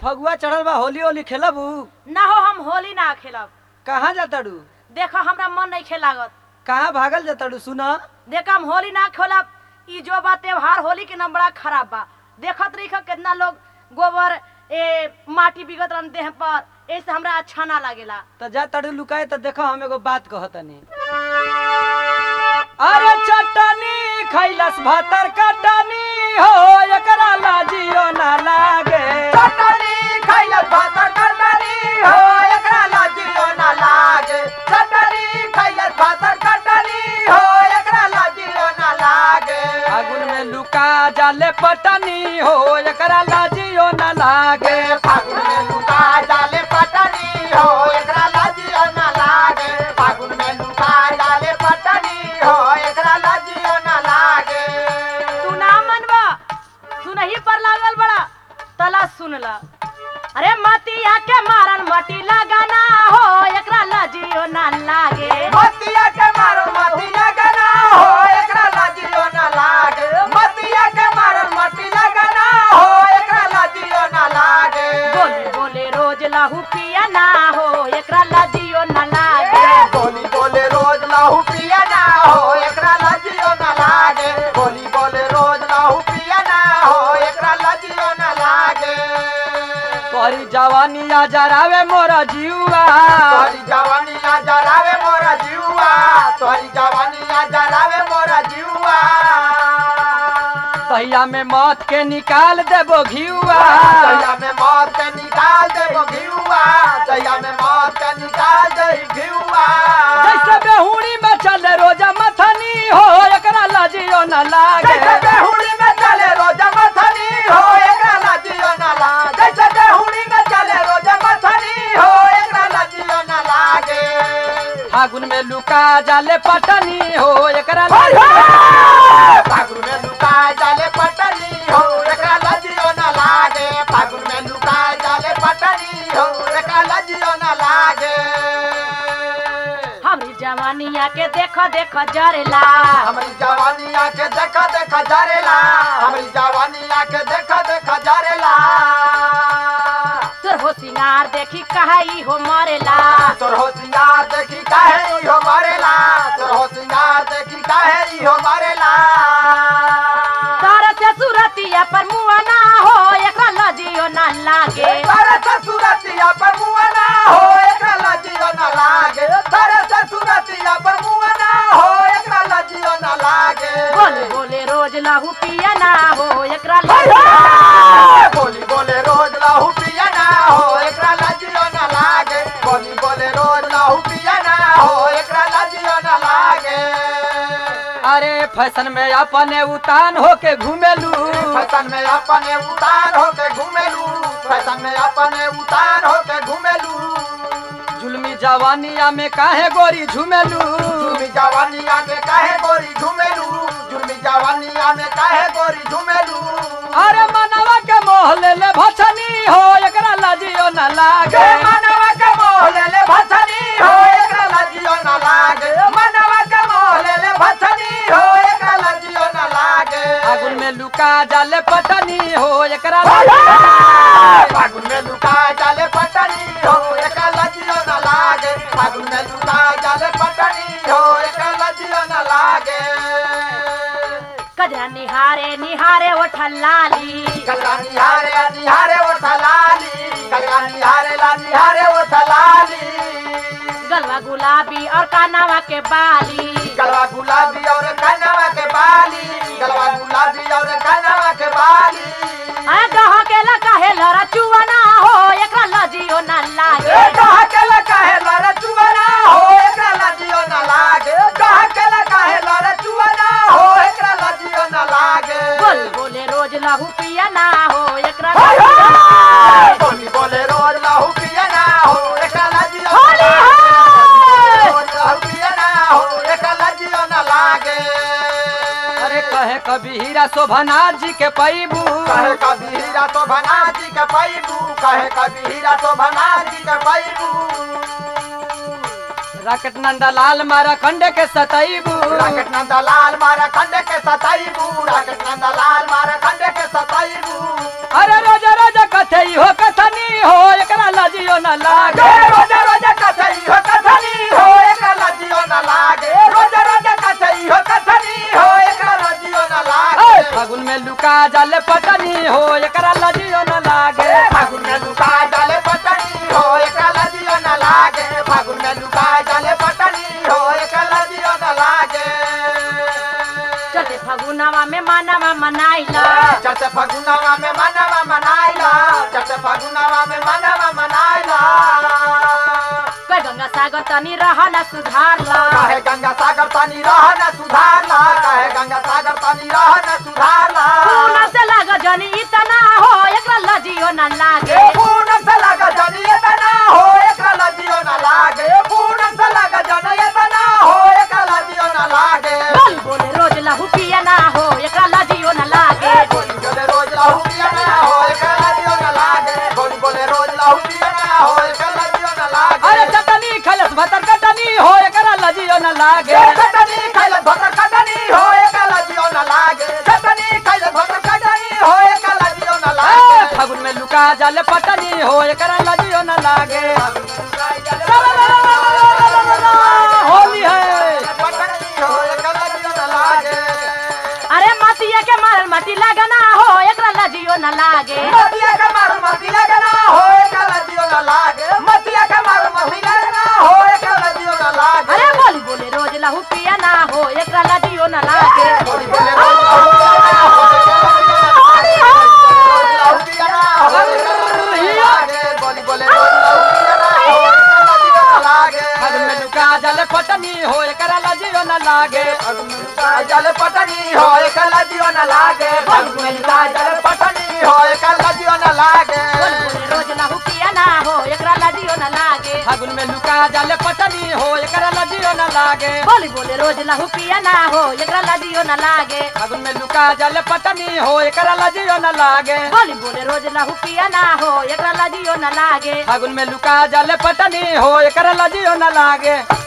फगुआ चढ़ल बा होली होली खेलबू ना हो हम होली ना खेलब कहाँ जाताड़ू देखो हमरा मन नहीं खेलागत कहाँ भागल जाताड़ू सुना देखो हम होली ना खेलब ई जो बा त्योहार होली के नाम बड़ा खराब बा देखत रही कितना लोग गोबर ए माटी बिगत रहन देह पर ऐसे हमरा अच्छा ना लागेला तो जा तड़ू लुकाए तो देखो हम एगो बात कहतनी अरे चटनी खैलस भातर कटनी हो एकरा लाजियो ना लागे चटनी खैलत भात कटनी हो एकरा लाजियो ना लागे चटनी खैलत भात कटनी हो एकरा लाजियो ना लागे फागुन में लुका जाले पटनी हो एकरा लाजियो ना लागे फागुन में लुका जाले पटनी हो एकरा लाजियो ना लागे फागुन में लुका जाले पटनी हो एकरा लाजियो ना लागे तू ना मनबा सुनही पर लागल बड़ा तला सुन ला अरे मतिया के मारन मटी लगाना हो एकरा लाजियो ना लागे मतिया के मारो मतिया गना हो एकरा लाजियो ना लागे मतिया के मारो मती लगना हो एकरा लाजियो ना लागे बोले बोले रोज लहू पिया ना हो एकरा लाजियो ना लागे बोली बोले रोज लाहू पिया ना हो एकरा लाजियो ना लागे बोली बोले रोज लाहू पिया ना हो एकरा लाजियो ना लागे तोरी जवानी आ जरावे मोरा जीवा तोरी जवानी आ जरावे मोरा जीवा तोरी जवानी आ जरावे मोरा जीवा तहिया में मौत के निकाल देबो घियुआ दया में मौत के निकाल दे घिउआ दया में मौत के निकाल दे घिउआ जैसे बेहुड़ी में चले रोजा मथनी हो एकरा लाजियो ना लागे जैसे बेहुड़ी में चले रोजा मथनी हो एकरा लाजियो ना लागे जैसे बेहुड़ी में चले रोजा मथनी हो एकरा लाजियो ना लागे फागुन में लुका जाले पटनी हो एकरा हाय लाजियो हाय! फागुन में लुकाए जाले पटनी हो एकरा लाजियो ना लागे फागुन में लुकाए जाले पटनी हो एकरा लाजियो ना लागे हमारी जवानिया के देखो देखो जरेला हमारी जवानी आके देखा देखा जरेला हमारी जवानी आके देखा देखा जरेला तोर हो सिंगार देखी कहाई हो मरेला तोर हो सिंगार देखी काहे इहो मरेला तोर हो सिंगार देखी काहे इहो मरेला तार से सुरतिया पर मुआ ना हो एकरा लाजियो ना लागे तारे से सुरतिया पर मुआ ना हो एकरा लाजियो ना लागे तारे से सुरतिया पर मुआ ना हो एकरा लाजियो ना लागे बोले बोले रोज लहू पिया ना हो एकरा हाय लाजियो हाय! बोली बोले रोज लाहू पिया ना हो एकरा लाजियो ना लागे बोली बोले रोज लाहू पिया ना हो एकरा लाजियो ना लागे अरे फैशन में अपने उतान होके घूमेलू फैशन में अपने उतार होके घूमेलू फैशन में अपने उतार होके घूमेलू जुलमी जवानिया में काहे गोरी झूमेलू जुर्मी जवानिया में काहे गोरी झूमेलू जुर्मी जवानिया में काहे गोरी झूमेलू अरे मनवा के मोह ले ले भछनी हो एकरा लाजियो ना गे लागे मनवा के मोहले ले भछनी हो एकरा लाजियो ना लागे मनवा के मोहले ले भछनी हो एकरा लाजियो ना लागे फागुन में लुका जाले पटनी हो एकरा हाय लाजियो हाय! फागुन में लुका जाले पटनी हो एकरा लाजियो ना लागे फागुन में लुका जाले पटनी हो एकरा लाजियो ना लागे कजरा निहारे निहारे ओठा लाली कलरा निहारे निहारे ओ थलाली कलरा निहारे ला निहारे ओ थलाली गलवा गुलाबी और कानावा के बाली गलवा गुलाबी और कनवा के बाली गलवा गुलाबी और कनवा के बाली आ गह के लगा है लरा चुवना हो एकरा लाजियो ना ए लागे कहा के लगा है लड़ चुवना हो एकरा लाजियो ना लागे कहा के लगा है लड़ चुवना हो एकरा लाजियो ना लागे बोल बोले रोज लहू पिया ना हो एकरा हाय हाय! लाजियो बोली बोले रोज लाहू पिया ना हो एकरा लाजियो ना होली लागे। है। रोज लाहू पिया ना हो एकरा लाजियो ना लागे अरे कहे कभी हीरा शोभनाथ जी के पैबू कहे कभी हीरा तो बना जी के पैबू कहे कभी हीरा तो बना जी के पैबू राकेट नंदा लाल मारा खंडे के सतैबू राकेट नंदा लाल मारा खंडे के सताईबू राकेट नंदा लाल मारा खंडे के सताईबू अरे रोजा रोजा कथे हो कथनी पटनी हो एकरा लजियो न लागे गे रोजा रोजा कथई हो कथनी हो एकरा लजियो न लागे रोजा रोजा कथई हो कथनी हो एकरा लजियो न ए, लागे फागुन में लुका जाले पटनी हो एकरा लजियो न लागे फागुन में लुका डाले पटनी हो एकरा लजियो न लागे फागुन में लुका डाले पटनी हो एकरा लजियो न लागे चलते फगुनावा में मानवा मनाइला चट फगुनावा में मनवा मनाइला चट फगुनावा में मनवा मनाइला कोई गंगा सागर तनी रहना सुधारला काहे गंगा सागर पानी रहना सुधारला काहे गंगा सागर पानी रहना सुधारला पूना से लाग जनी इतना हो एकरा लजियो न लागे ए पूर्ण से लगा जनी एतना हो एकरा लजियो न लागे पूर्ण से लगा जनी एतना हो एकरा लजियो न लागे बोली बोले रोज लहू पिया ना हो एकरा लजियो न लागे बोली बोले रोज लहू पिया ना हो एकरा लजियो न लागे बोली बोले रोज लहू पिया ना हो एकरा लजियो न लागे अरे चटनी खलस भतर कटनी हो एकरा लजियो न लागे ए चटनी खैले भकर कटनी हो एकरा लजियो न लागे चटनी खैले भकर कटनी हो एकरा लजियो न ए, लागे फागुन में लुका जाले पटनी हो एकरा लजियो न लागे होली है पटनी हो एकरा लजियो न लागे अरे मतिया के मारल मटी लगना हो एकरा लजियो न लागे मतिया का मार मती लगना हो एकला जियो न लागे मतिया का मार मती लगना हो एकला जियो न लागे अरे बोली बोले रोज लहू पिया ना हो एकरा लजियो न लागे बोली बोले रोज लहू पिया ना हो एकला जियो न लागे बोली बोले रोज लहू पिया ना हो एकला जियो न लागे फागुन में लुका जाले पटनी हो एकरा लजियो न लागे जल पटनी हो एकला जियो न लागे भगवंता जल पटनी हो एकला जियो न लागे बोली बोले रोज लहू पिया ना हो एकरा लजियो न लागे फागुन में लुका जाले पटनी हो एकरा लजियो न लागे बोली बोले रोज लहू पिया ना हो एकरा लजियो न लागे फागुन में लुका जाले पटनी हो एकरा लजियो न लागे बोली बोले रोज लहू पिया ना हो एकरा लजियो न लागे फागुन में लुका जाले पटनी हो एकरा लजियो न लागे